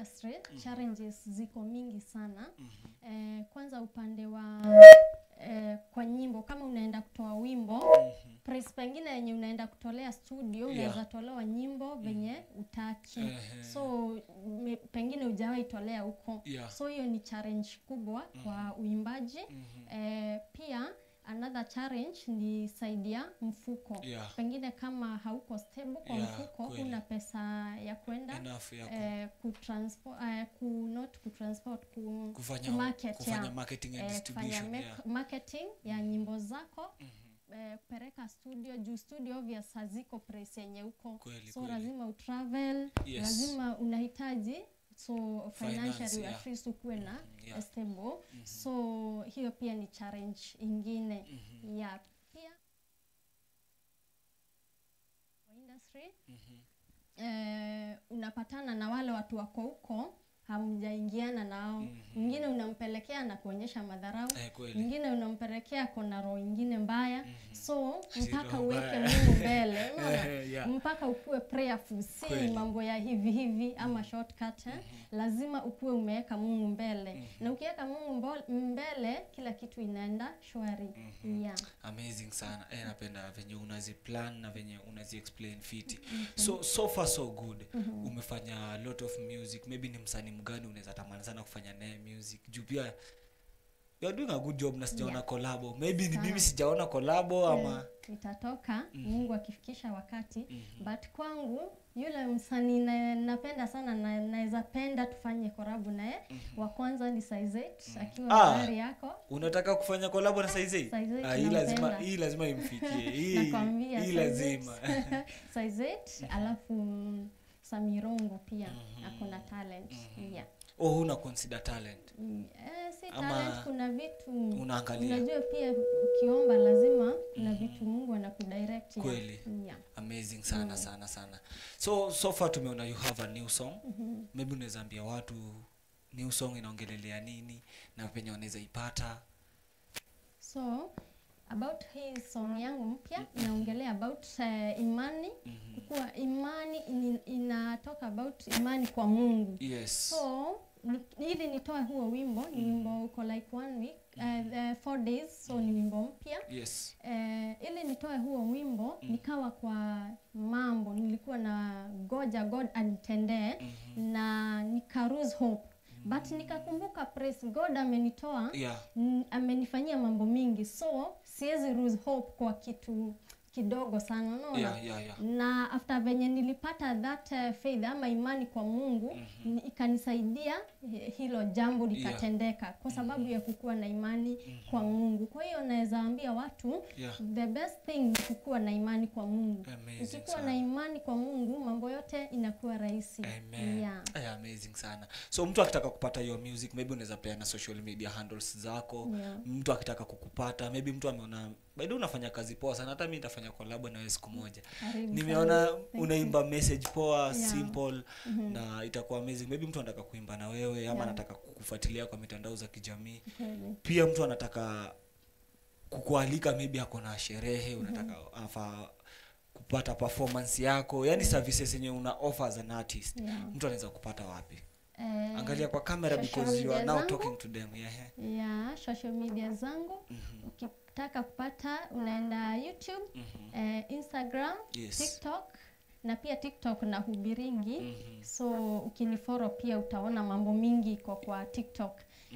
industry challenges ziko mingi sana eh, kwanza upande wa eh, kwa nyimbo kama unaenda kutoa wimbo price pengine yenye unaenda kutolea studio Yeah. unaweza tolewa nyimbo venye utaki Ehe. so me, pengine hujawahi tolea huko Yeah. so hiyo ni challenge kubwa kwa uimbaji eh, pia another challenge ni saidi ya mfuko Yeah. pengine kama hauko stable kwa Yeah, mfuko kweli. una pesa ya kwenda Enough ya ku- eh, kutransport eh, ku not kutransport ku, kufanya, kumarket, kufanya yeah. marketing and eh, distribution kufanya yeah. mek- marketing ya nyimbo zako eh, kupeleka studio juu studio obvious haziko price yenye huko Kweli, so kweli. lazima utravel Yes. lazima unahitaji so Finance, financially yeah. at least ukuwe na Mhm, yeah. stable so hiyo pia ni challenge ingine ya pia kwa industry eh, unapatana na wale watu wako huko hamjaingiana nao mwingine unampelekea na kuonyesha madharau Eh, kweli. mwingine unampelekea kona roho ingine mbaya so mpaka roho uweke mbaya. mungu mbele unaona? Eh, yeah. mpaka ukuwe prayerful si Kweli. mambo ya hivi hivi ama shortcut eh? lazima ukuwe umeweka mungu mbele na ukiweka mungu mbo- mbele kila kitu inaenda shwari yeah. amazing sana eh, napenda venye unaziplan na venye unazi explain fiti so so far so good umefanya a lot of music maybe ni msanii mgani unaweza tamani sana kufanya naye music juu pia you're doing a good job na sijaona Yeah. kolabo maybe ni Sana. mimi sijaona kolabo ama itatoka mungu akifikisha wakati but kwangu yule msanii na, napenda sana na naweza penda tufanye korabu naye wa kwanza ni Saizet akiwa Ah. gari yako unataka kufanya kolabo na saizi Saizet ah, hii lazima nampenda. hii lazima imfikie hii nakwambia hii Saizet. lazima Saizet alafu mm, Samirongo pia ako na talent yeah. oh huna consider talent Mm, eh, si Ama talent kuna vitu unaangalia. unajua pia ukiomba lazima kuna vitu mungu anakudirect yeah. Kweli. yeah. amazing sana sana sana so so far tumeona you have a new song maybe unaweza ambia watu new song inaongelelea nini na penye wanaweza ipata so about hii song yangu mpya inaongelea about uh, imani kuwa imani in, inatoka about imani kwa mungu yes so ni- ili nitoe huo wimbo ni wimbo uko like one week uh, the four days so ni wimbo mpya yes eh, ili nitoe huo wimbo nikawa kwa mambo nilikuwa na goja god anitendee na nika lose hope but nikakumbuka praise god amenitoa yeah n- amenifanyia mambo mingi so siwezi lose hope kwa kitu kidogo sana unaona yeah yeah yeah na after venye nilipata that uh, faith ama imani kwa mungu mm-hmm. ikanisaidia eh, hilo jambo likatendeka kwa sababu ya kukuwa na imani kwa mungu kwa hiyo naweza ambia watu Yeah. the best thing ni kukuwa na imani kwa mungu Amazing ukikuwa sana. na imani kwa mungu mambo yote inakuwa rahisi Amen. yeah. Ay, amazing sana so mtu akitaka kupata hiyo music maybe unaweza peana social media handles zako Yeah. mtu akitaka kukupata maybe mtu ameona bado unafanya kazi poa sana hata mi nitafanya kolabo nawe siku moja Karibu nimeona sana. Thank unaimba message poa Yeah. simple na itakuwa amazing maybe mtu anataka kuimba na wewe ama Yeah. anataka kukufuatilia kwa mitandao za kijamii Kweli. pia mtu anataka kukualika maybe ako na sherehe unataka afa kupata performance yako yani services yenye una offer as an artist Yeah. mtu anaweza kupata wapi Eh, angalia kwa camera social because you are media now zangu. talking to them yeah. ya social media zangu ukitaka kupata unaenda youtube eh, instagram Yes. tiktok na pia tiktok na hubiringi so ukiniforo pia utaona mambo mingi iko kwa tiktok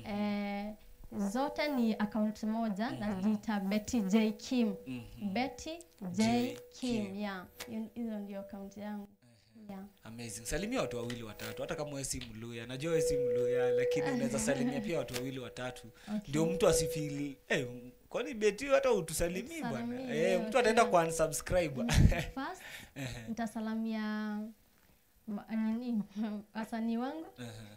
eh, zote ni account moja najiita betty j kim betty j J. kim Kim. yeah hiyo- hizo ndio account yangu yeah. amazing salimia watu wawili watatu hata kama wewe si mluya najua wewe si mluya lakini unaweza salimia pia watu wawili watatu ndio mtu asifili eh, kwani beti hata utusalimii bwana Tusalimie eh, wote. mtu ataenda kwa unsubscribe first nitasalamia ma- nini wasanii wangu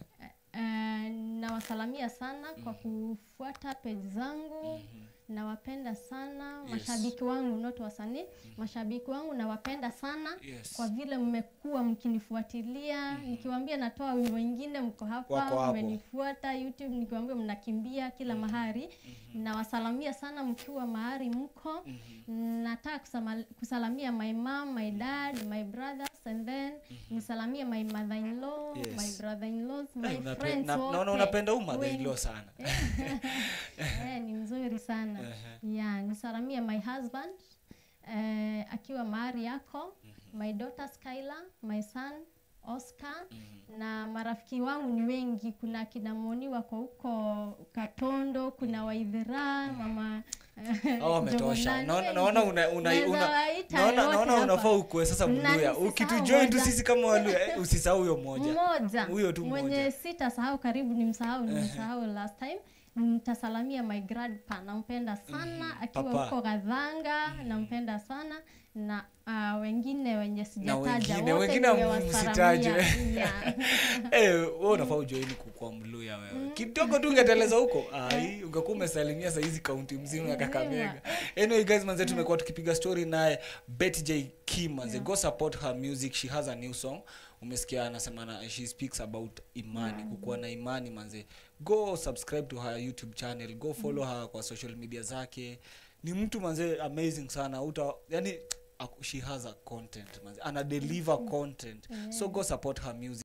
Eh, nawasalamia sana kwa kufuata page zangu nawapenda sana Yes. mashabiki wangu not wasanii mashabiki wangu nawapenda sana Yes. kwa vile mmekuwa mkinifuatilia nikiwaambia natoa wimbo ingine mko Wako hapa hapo. mmenifuata youtube nikiwaambia mnakimbia kila mahali nawasalamia sana mkiwa mahali mko nataka kusama- kusalamia my mom my dad my brothers and then nisalamie my mother in law Yes. my brother in laws my Eh, unape- friends na- naona wote, unapenda huu mother in wengi. law sana eh, ni mzuri sana Ehe. yeah, nisalamie my husband eh, akiwa mahali yako my daughter Skylar my son Oscar na marafiki wangu ni wengi kuna kina Moni wako huko Katondo kuna Waithira mama Hao wametosha Jomonani, naona wengi. naona una, una, Naweza una, waita naona, wote naona hapa. unafaa ukue sasa Na mluya nisisahau ukitujoin tu moja. sisi kama waluya eh, usisahau huyo mmoja mmoja Huyo tu mwenye mmoja. sitasahau karibu nimsahau nimsahau last time nitasalamia my grandpa nampenda sana akiwa Papa. huko gadhanga nampenda sana na uh, wengine wenye sijataja wengine- wote wengine nimewasalamia. msitajwe. Yeah. Eh, wewe unafaa ujoini kukua mluya wewe kidogo tu ungeteleza huko ai ungekuwa umesalimia sahizi kaunti mzima ya kakamega anyway guys manze tumekuwa tukipiga story naye betty j kim manze go support her music she has a new song umesikia anasema na she speaks about imani kukuwa na imani manze go subscribe to her youtube channel go follow her kwa social media zake ni mtu manze amazing sana uta yani aku- she has a content manze ana deliver content so go support her music